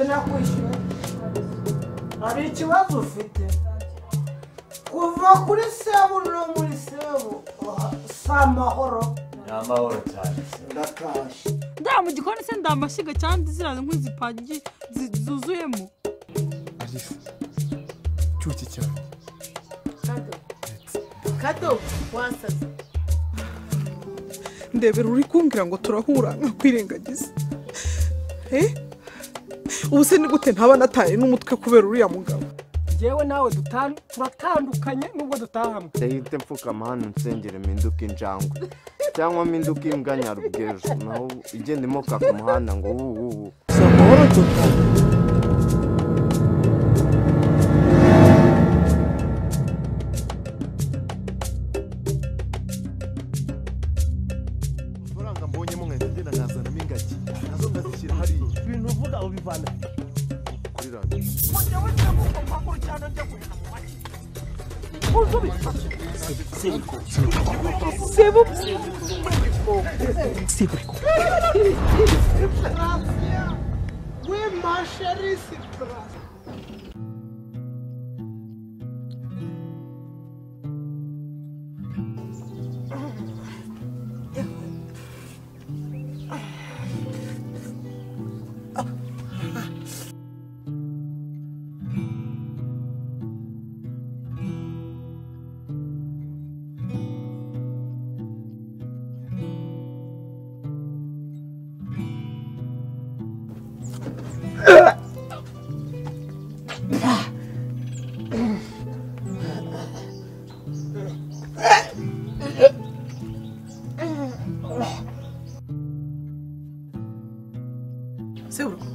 sinakwishyura hari ikibazo ufite kuva kuri sebu no muri sebu si amahoro ni amahoro cyane se ndakashye nda mu gikoni se ndamashyiga cyangwa ziriya nkwi zipagi zi- zuzuyemo arisa cyuki cyane kado kado wasaze ndebera uri kumbwira ngo turahura nkakwirengagiza eh ubu se ni gute ntaba nataye n'umutwe kubera uriya mugabo njyewe nawe dutanu turatandukanye nubwo dutahamwe ndahita mfukama hano nsengere mpinduka injangwe cyangwa mpinduka imbwa nyarubwejo naho igenda imoka ku muhanda ngo wuwuwu si amahoro tota amafaranga mbonyemo nkahita ngenda nkazanamo ingagi nazo ndazishyira hariya ibintu uvuga ubivana kuri radiyo w'imasheri sitarasi seburuko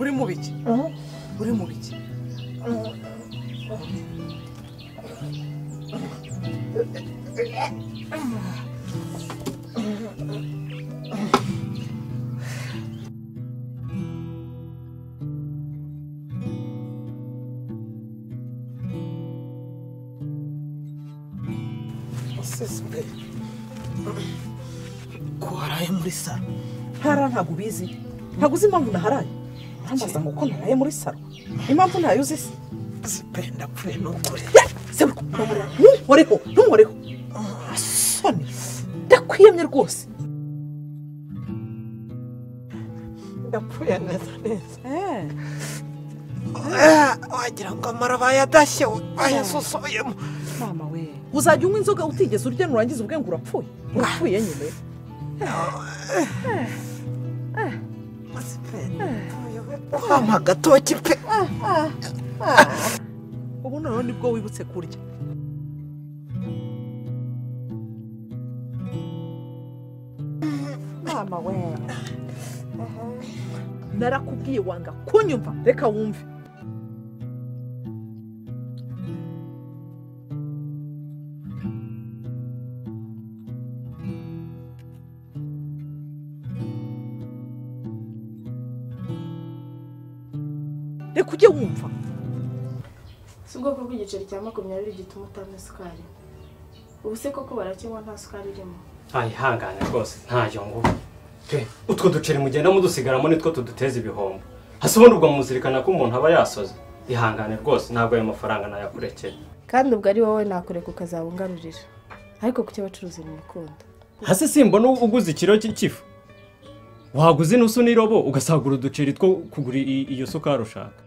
uri mu biki uri mu biki ko haraye muri saro ntara ntabwo ubizi ntabwo uzi impamvu naharaye ntambaza ngo uko naraye muri saro impamvu ntayo uzi se sipe ndapfuye n'ukuri sebuko ntuhoreho ntuhoreho soni ndakwiyemye rwose yapfuye neza neza eee wagira ngo amara bayadashye bayasusoyemo mama we uzajya unywa inzoga utigeze urya nurangiza ubwenge urapfuye urapfuye nyine wampa agatoki pe ubu noneho nibwo wibutse kurya mama we narakubwiye wanga kunyumva reka wumve reka ujye wumva si ubwoko bw'igiceri cya makumyabiri gituma utanywa isukari ubu se koko barakinywa nta sukari irimo ntayihangane rwose ntayo ngubu pe utwo duceri mugenda mudusigaramo nitwo tuduteza ibihombo hasi ubundi ubwo muzirikana ko umuntu aba yasoze ihangane rwose ntabwo ayo mafaranga nayakurekeye kandi ubwo ari wowe nakureka ukazaba ungarurira ariko kuki abacuruzi ni urukundo hasi simbona uguze ikiro cy'ifu waguze inusu n'irobo ugasagura uduceri two kugura i- iyo sukari ushaka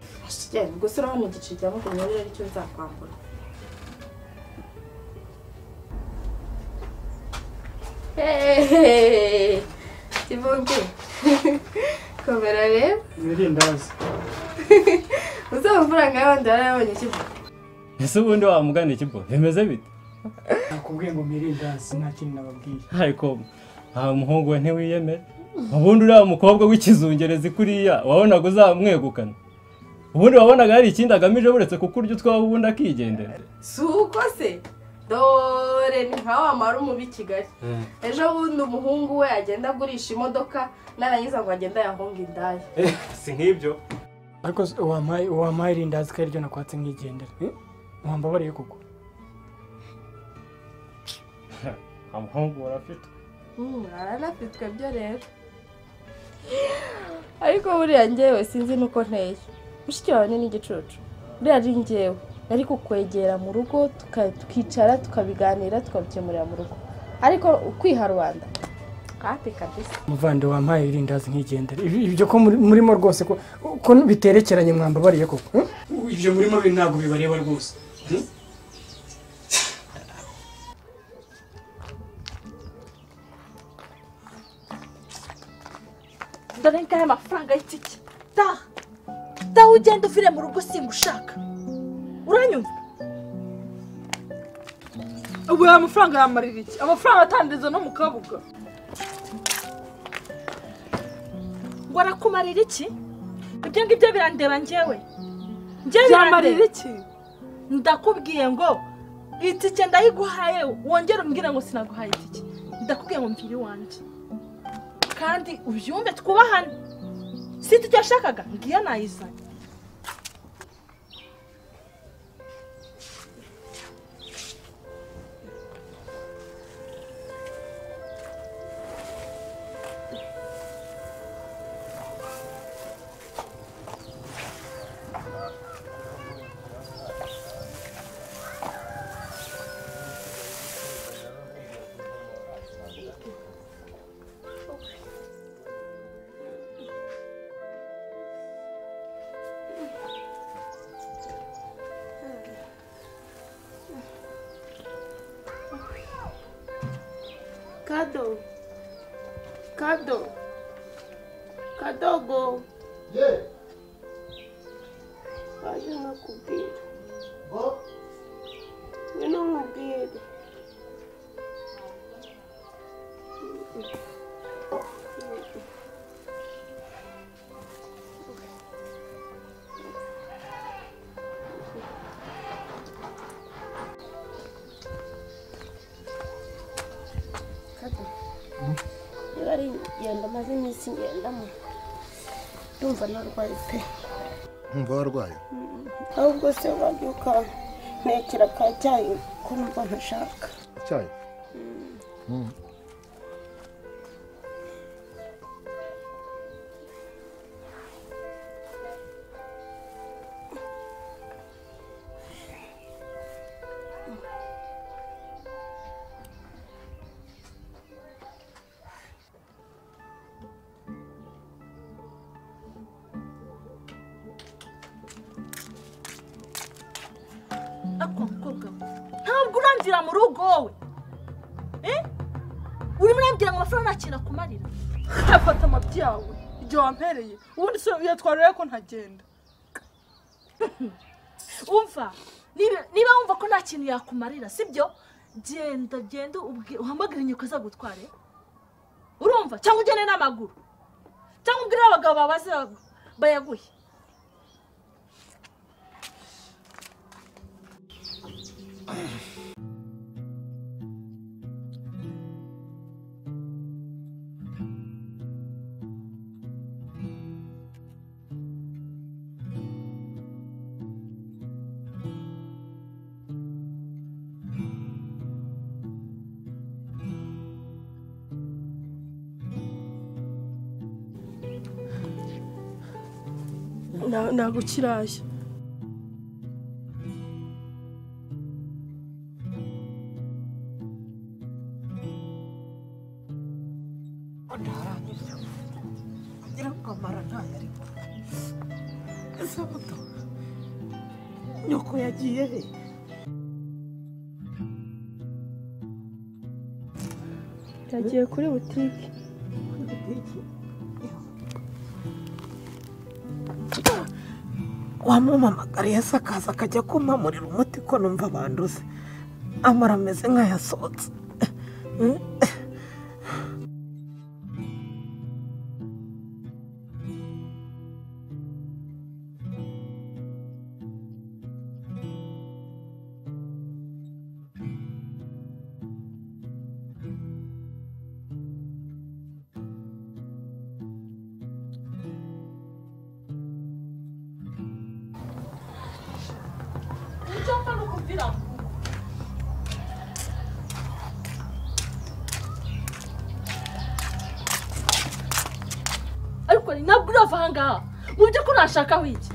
genda gusa urabona igiceri cya makumyabiri aricyo nzakwambura hehehe kivunge komera rero ndazi uzi amafaranga y'abandi barayabonye kivuga ese ubundi wamugana ikigo bimeze bite nakubwiye ngo mwirindazi nta kintu nababwiye ariko nta muhungu we ntiwiyemera ubundi uriya mukobwa w'ikizungerezi kuriya wabonaga uzamwegukana ubundi wabonaga hari ikindi agamije buretse kukurya utwawe ubundi akigendera si uko se dore ni nka wa marumu b'i kigali ejo bundi umuhungu we agenda agurisha imodoka narangiza ngo agende ayahunge indaya si nk'ibyo ariko se wampaye wampaye irindazi ko ariryo nakwatse nkigendera Eh? wambabariye koko nta muhungu warafite aranafitwe byo rero ariko buriya ngewe sinzi nuko nteye mushiki wawe ni igicucu buriya ari ngewe nari kukwegera mu rugo tuka- tukicara tukabiganira tukabikemurira mu rugo ariko ukwiha rubanda kate kabisa muvande wampaye irindazi nkigendera Ibi- ibyo ko muri- murimo rwose ko ko biterekeranye mwambabariye koko eh? ibyo murimo bi ntabwo bibareba rwose dore ngahe amafaranga y'itike ta ta ugenda uvire mu rugo singushaka uranyumva ubu aya mafaranga yamarira iki amafaranga atandiriza no mu kabuga ngo arakumarira iki ibyo ngibyo birandeba njyewe njyewe Byamarira iki ndakubwiye ngo itike ndayiguhaye wongere umbwire ngo sinaguhaye itike ndakubwiye ngo mvire iwanjye kandi ubyumve twubahane si itike washakaga ngiyo nayizanye kado kado kadogo waje nkakubwira ngwino nkubwire kado niba ari ingendo maze iminsi ngendamo ndumva narwaye pe nkumva warwaye ahubwo se wabyuka ntekera ka cyayi ko numva ntashaka icyayi Mm. ariko mukobwa we ntabwo urangira mu rugo wowe Eh? urimo urambwira ngo amafaranga nta kintu akumarira afata amabyi yawe igihe wampereye ubundi se yatwara rero ko ntagenda umva niba- niba wumva ko nta kintu yakumarira sibyo genda genda ubwi- uhamagare inyoko azagutware urumva cyangwa ugende n'amaguru cyangwa ubwire abagabo babaze ba- bayaguhe nagukiraje ngira ngo amara ntayo arimo ese buto nyoko yagiye he yagiye kuri butike wamumamagariye se akaza akajya kumpamurira umuti ko numva banduze amara ameze nk'ayasohotse icyo mfa ni ukubwira ngo ariko mugari ntabwo urava ahangaha mu by'ukuri urashakaho iki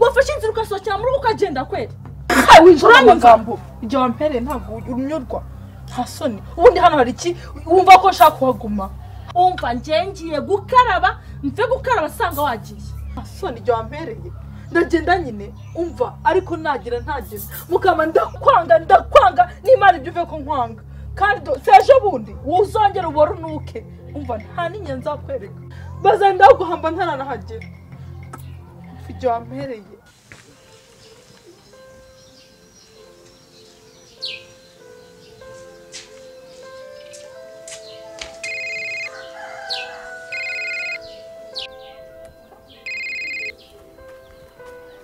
wafashe inzira ugasohokera mu rugo ukagenda kwera winjira mu amagambo igihe wampereye ntabwo unyurwa nta soni ubundi hano hari iki wumva ko nshaka kuhaguma wumva njye ngiye gukaraba mve gukaraba asanga wagiye nta soni igihe wampereye ndagenda nyine umva ariko nagira ntageze mukama ndakwanga ndakwanga n'imana ibyo uve ko nkwanga kandi do- si ejo bundi uzongera uborunuke umva nta n'inyenzi nzakwereka bazenda guhamba ntaranahagera ibyo wampereye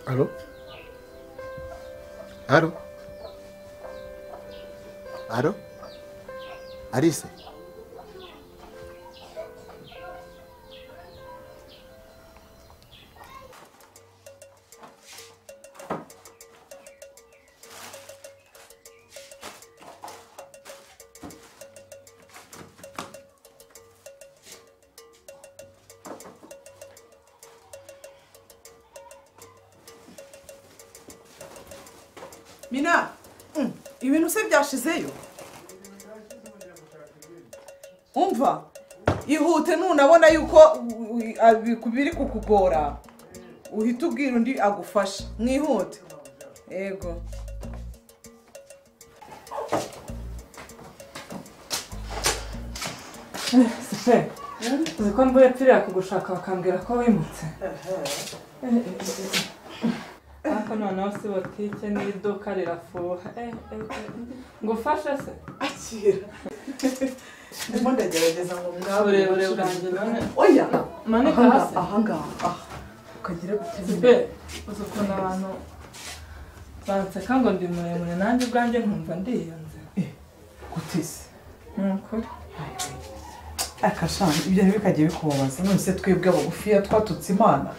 Allô Allô Allô Alice mina mm, ibintu se byashizeyo umva ihute nunabona yuko u- u- abi- biri kukugora uhita ubwira undi agufashe mwihute yego sipe uzi ko mvuye mpfirira kugushaka bakambwira ko wimutse ariko noneho si botike n'iduka rirafuha Eh, eh, eh. ngo ufashe se akira ndimo ndagerageza ngo mwabure uburebure bwanjye none oya manika hasi ahangaha aha ukagira gutya sipe uzi ukuntu abantu banseka ngo ndi muremure nanjye ubwanjye nkumva ndiyonze gutise ni ukuri akashana ibyo ntibikajya bikubabaza none se twebwe abagufiya twatutse imana